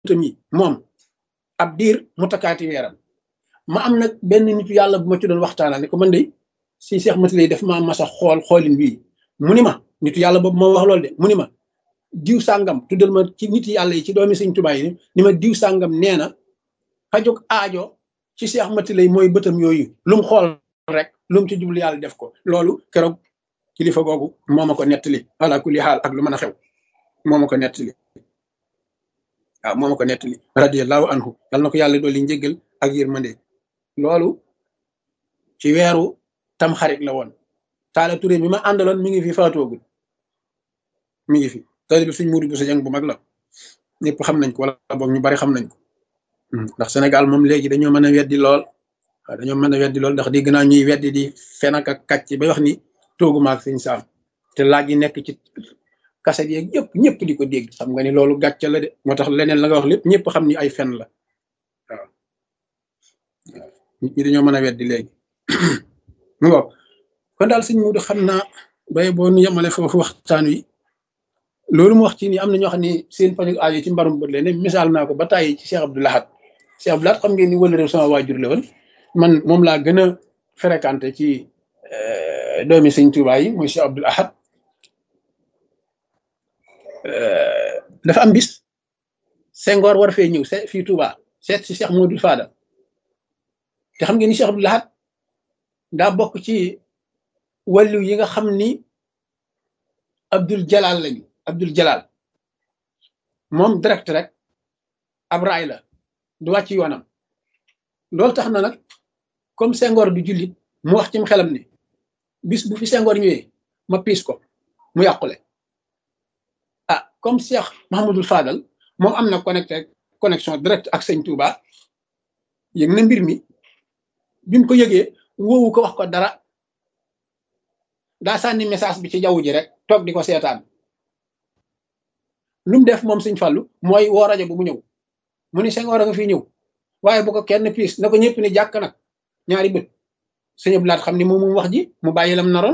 bëtam yi moom ab diir mu takkaati weeram ma am nag benn nitu yàlla bu ma ci doon waxtaanal ne ko man de si Cheikh Mati lay def maa masa xool xoolin bii mu ni ma nitu yàlla boobu moo wax loolu de mu ni ma diw sàngam tuddal ma ci nit yàlla yi ci doomi sëñ Tuubaa yi ni ma diw sàngam nee na fajug aajo ci Cheikh Mati lay mooy bëtam yooyu lu mu xool rek lu mu ci jublu yàlla def ko loolu keroog kilifa googu moo ma ko nettali ala kulli xaal ak lu mën a xew moo ma ko nettali waaw moo ma ko nettali radiyallahu anhu yal na ko yàlla dolli njéggal ak yërmande loolu ci weeru tam xarit la woon taala turé mi ma àndaloon mi ngi fi faatoogul mi ngi fi tali bi suñ muudi bu sa jàng bu mag la ñëpp xam nañ ko wala boog ñu bari xam nañ ko ndax Sénégal moom léegi dañoo mën a weddi lool waaw dañoo mën a weddi lool ndax dégg naa ñuy weddi di fen ak kàcc bay wax ni toogu maag sëñ saam te laaj yi nekk ci kaset yeeg yëpp ñëpp di ko dégg xam nga ni loolu gàcce la de moo tax leneen la nga wax lépp ñëpp xam ni ay fen la waaw nit ñi dañoo mën a weddi léegi mu ngo kon daal sëñ Mudu xam naa bay boo nu yemale foofu waxtaan wi loolu mu wax ci ni am na ñoo xam ne seen faju aajo ci mbarum bët leen misaal naa ko ba tàyyi ci Cheikh Abdou Lahad Cheikh Abdou Lahad xam ngeen ni wala réew sama waajur la woon man moom laa gën a fréquenté ci doomi sëñ Tuubaa yi mooy Cheikh Abdou Lahad dafa am bis Senghor war fee ñëw se fii Touba seet si Cheikh Modou Fadal te xam ngeen ni Cheikh Abdou Lahad daa bokk ci wàllu yi nga xam ni Abdul Jalal lañu Abdul Jalal moom direct rek ab raay la du wàcc yoonam loolu tax na nag comme Senghor du jullit mu wax cim xelam ni bis bu fi Senghor ñëwee ma piis ko mu yàqule ah comme Cheikh Mahamadul Fadal moom am na connecté connexion direct ak sëñ Touba yëg na mbir mi bi mu ko yëgee woowu ko wax ko dara daa sànni message bi ci jaww ji rek toog di ko seetaan lu mu def moom sëñ Fallu mooy woo rajo bu mu ñëw mu ni Senghor a nga fi ñëw waaye bu ko kenn piis na ko ñëpp ni jàkk nag ñaari bët sëñ Abdou Lahad xam ni moom moom wax ji mu bàyyi lam naroon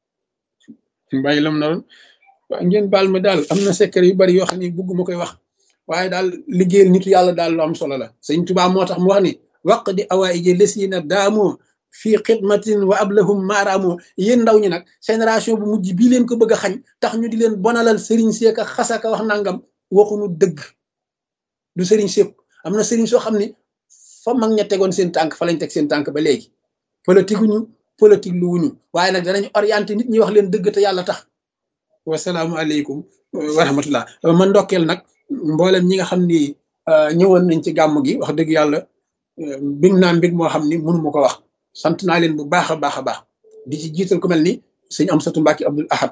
mu bàyyi lam naroon waaw ngeen baal ma daal am na secret yu bari yoo xam ne bugguma koy wax waaye daal liggéeyal nitu yàlla daal lu am solo la sëñ Tuubaa moo tax mu wax ni waq di awaayi ji lesiina daamoo fii xidmatin wa ablahum maaraamoo yéen ndaw ñi nag génération bu mujj bii leen ko bëgg a xañ tax ñu di leen bonalal sëriñ seeka xasaka wax nangam waxuñu dëgg du sëriñ sépp am na sëriñ soo xam ni fa mag ña tegoon seen tànk fa lañ teg seen tànk ba léegi politique wuñu politique lu wuñu waaye nag danañ orienté nit ñi wax leen dëgg te yàlla tax wasalaamualeykum wa rahmatullah man ndokkeel nag mboolem ñi nga xam ni ñëwoon nañ ci gàmm gi wax dëgg yàlla big naa mbig moo xam ni mënu ma ko wax sant naa leen bu baax a baax a baax di ci jiital ku mel ni sëñ Amsatu Mbàkke Abdul Ahad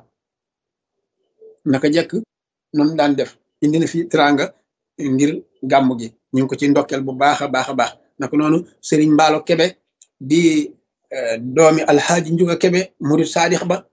naka jekk noonu daan def indi na fi teraanga ngir gàmm gi ñu ngi ko ci ndokkeel bu baax a baax a baax naka noonu sëriñ Mbaalo Kebe di doomi alxaaji Njuga Kebe murid saadix ba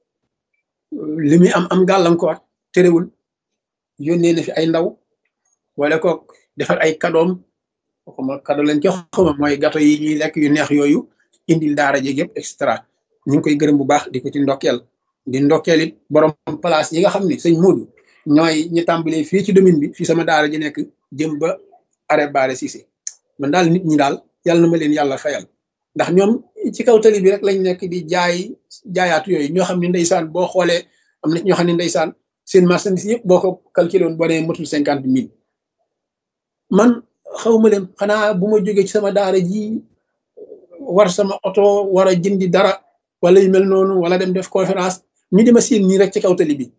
li muy am am gàllankoor terewul yónnee na fi ay ndaw wala ko defar ay kadoom xuma kado lañ ci xuma mooy gato yi ñuy lekk yu neex yooyu indil daara ji yëpp et cetera ñu ngi koy gërëm bu baax di ko ci ndokkeel di ndokkeel it borom place yi nga xam ni sëñ Moodu ñooy ñi tàmbalee fii ci domaine bi fii sama daara ji nekk jëm ba arrêt baare Cissé man daal nit ñi daal yàlla na ma leen yàlla fayal ndax ñoom ci kaw tali bi rek lañ nekk di jaay jaayaatu yooyu ñoo xam ne ndeysaan boo xoolee am na ñoo xam ne ndeysaan seen marchandise yëpp boo ko calculé woon boo nee matul cinquante mille man xawma leen xanaa bu ma jógee ci sama daara ji war sama oto war a jëndi dara wala yu mel noonu wala dem def conférence ñu dima siin nii rek ci kaw tali bi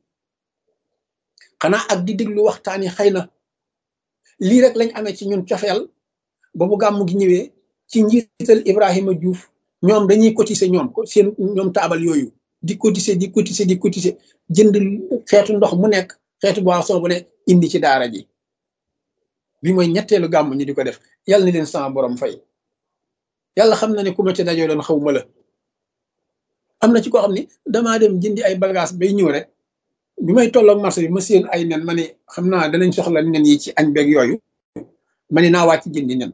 xanaa ak di déglu waxtaan yi xëy na lii rek lañ amee ci ñun cofeel ba bu gàmm gi ñëwee ci njiital Ibrahima Diouf ñoom dañuy cotiser ñoom seen ñoom taabal yooyu di cotiser di cotiser di cotiser jënd xeetu ndox mu nekk xeetu boisson bu ne indi ci daara ji bi mooy ñetteelu gàmm ñi di ko def yàlla na leen sama borom fay yàlla xam na ne ku ma ci dajoo doon xaw ma la am na ci koo xam ni damaa dem jëndi ay bagage bay ñëw rek bi may tolloog marché bi ma séen ay nen ma ne xam naa danañ soxla nen yi ci añ beeg yooyu ma ne naa wàcc jëndi nen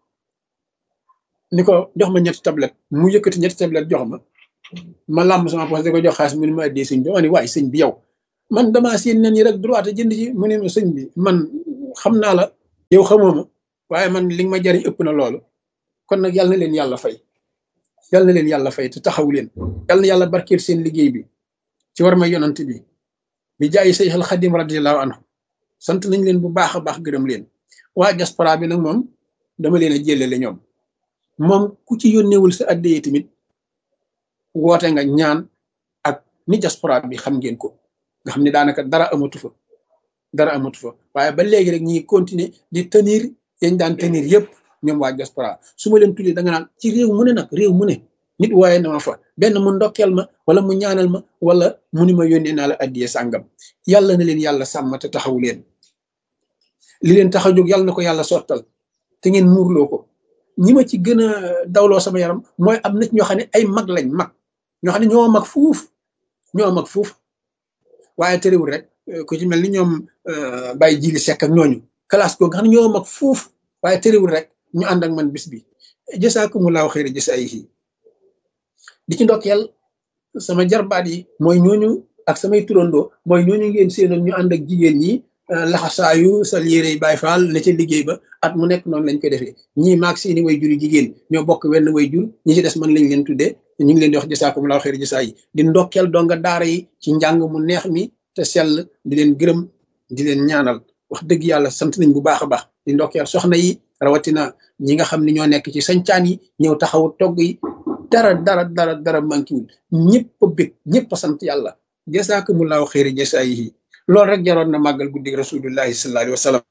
ni ko jox ma ñetti tablette mu yëkkati ñetti tablette jox ma ma làmb sama poche di ko jox xaalis mu ne ma addee sëñ bi ma ne waaye sëñ bi yow man damaa séen nen yi rek droit jënd ci mu ne ma sëñ bi man xam naa la yow xamoo ma waaye man li nga ma jariñ ëpp na loolu kon nag yàlla na leen yàlla fay yàlla na leen yàlla fay te taxaw leen yàlla na yàlla barkeel seen liggéey bi ci war ma yonant bi bi jaayi say xel xadim radiallahu anhu sant nañ leen bu baax a baax gërëm leen waa diaspora bi nag moom dama leen a jëlele ñoom moom ku ci yónneewul sa addiyee tamit woote nga ñaan ak ni diaspora bi xam ngeen ko nga xam ne daanaka dara amatu fa dara amatu fa waaye ba léegi rek ñi continuer di tenir yañ daan tenir yëpp ñoom waa diaspora su ma leen tuddee da nga naan ci réew mu ne nag réew mu ne nit waaye na ma fa benn mu ndokkeel ma wala mu ñaanal ma wala mu ni ma yónnee naa la addiye sàngam yàlla na leen yàlla sàmm te taxaw leen li leen tax a jóg yàlla na ko yàlla sottal te ngeen muurloo ko ñi ma ci gën a dawloo sama yaram mooy am nit ñoo xam ne ay mag lañ mag ñoo xam ne ñoo mag fuuf ñoo mag fuuf waaye terewul rek ku ci mel ni ñoom Baye Jili Seck ak ñooñu classe googu nga xam ne ñoo mag fuuf waaye terewul rek ñu ànd ak man bis bi jasaakumullahu xayra jasaayihi di ci ndokkeel sama jarbaat yi mooy ñooñu ak samay turandoo mooy ñooñu ngeen séenoon ñu ànd ak jigéen ñi laxasaayu sal yére Baay Faal ne ca liggéey ba at mu nekk noonu lañ koy defee ñii maag seeni way juri jigéen ñoo bokk wenn way jur ñi ci des man lañ leen tuddee ñu ngi leen di wax jasaakumullahu xayra jasaa yi di ndokkeel donga daara yi ci njàng mu neex mi te sell di leen gërëm di leen ñaanal wax dëgg yàlla sant nañ bu baax a baax di ndokkeel soxna yi rawatina ñi nga xam ne ñoo nekk ci sañcaan yi ñëw taxawu togg yi dara dara dara dara mankiwul ñëpp a bég ñëpp a sant yàlla jasaakumullahu xayra jasaa yi loolu rek jaroon na màggal guddi rasulullahi sallallahu alayhi wa sallam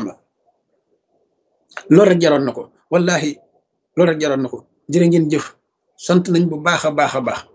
loolu rek jaroon na ko wallahi loolu rek jaroon na ko jërë ngeen jëf sant nañ bu baax a baax a baax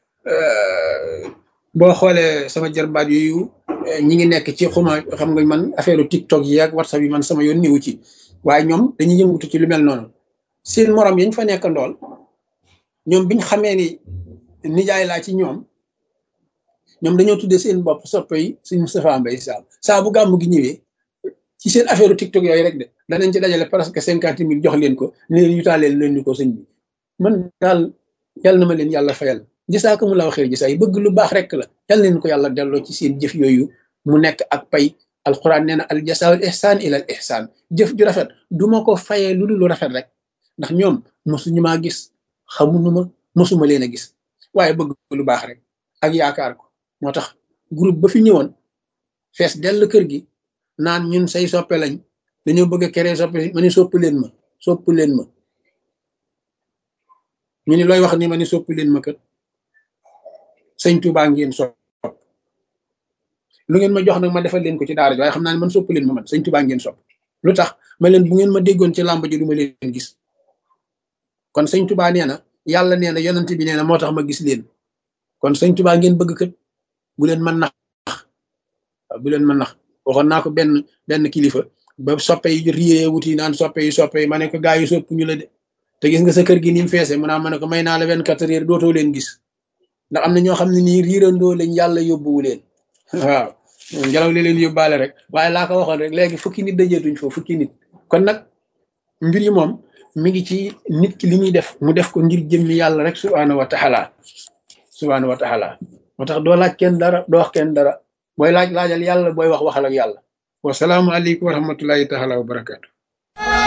boo xoolee sama jarbaat yooyu ñi ngi nekk ci xuma xam nga man affaire tiktok yi ak whatsapp yi man sama yoon niwu ci waaye ñoom dañuy yëngutu ci lu mel noonu seen morom yañ fa nekk ndool ñoom biñ xamee ni nijaay laa ci ñoom ñoom dañoo tuddee seen bopp soppe yi suñ Moustapha Mbaye Sall saa bu gàmmu gi ñëwee ci seen affaire tiktok yooyu rek de danañ ci dajale presque cinquante mille jox leen ko ne leen yutaaleel leen ñu ko sëñ bi man daal yàlla na ma leen yàlla fayal gisaa mu la waxee gisaa yi bëgg lu baax rek la yàlla leen ko yàlla delloo ci seen jëf yooyu mu nekk ak pay alquran nee na al jasaawul ihsaan ila al ihsaan jëf ju rafet du ma ko fayee lu dul lu rafet rek ndax ñoom mosuñu maa gis xamuñu ma mosuma leen a gis waaye bëgg lu baax rek ak yaakaar ko moo tax groupe ba fi ñëwoon fees dell kër gi naan ñun say soppe lañ dañoo bëgg a keree soppe ma ni sopp leen ma sopp leen ma ñu ni looy wax ni ma ni sopp leen ma kët sëñ Tuubaa ngeen sopp lu ngeen ma jox nag ma defal leen ko ci daara ji waaye xam naa ne man sopp leen ma man sëñ Tuubaa ngeen sopp lu tax ma leen bu ngeen ma déggoon ci làmb ji du ma leen gis kon sëñ Tuubaa nee na yàlla nee na yonent bi nee na moo tax ma gis leen kon sëñ Tuubaa ngeen bëgg kët bu leen mën nax bu leen mën nax waxoon naa ko benn benn kilifa ba soppe yi riyee wuti naan soppe yi soppe yi ma ne ko gaa yi sopp ñu la de te gis nga sa kër gi ni mu feese mu naa ma ne ko may naa la vingt quatre heures dootoo leen gis ndax am na ñoo xam ne nii riirandoo lañ yàlla yóbbuwu leen waaw ngelaw li leen yóbbaale rek waaye laa ko waxoon rek léegi fukki nit dajeetuñ foofu fukki nit kon nag mbir yi moom mi ngi ci nit ki li muy def mu def ko ngir jëmmi yàlla rek subhaanahu wa taala subhaanahu wa taala moo tax doo laaj kenn dara doo wax kenn dara booy laaj laajal yàlla booy wax waxal ak yàlla wasalaamu aleykum wa rahmatullahi taala wa barakaatu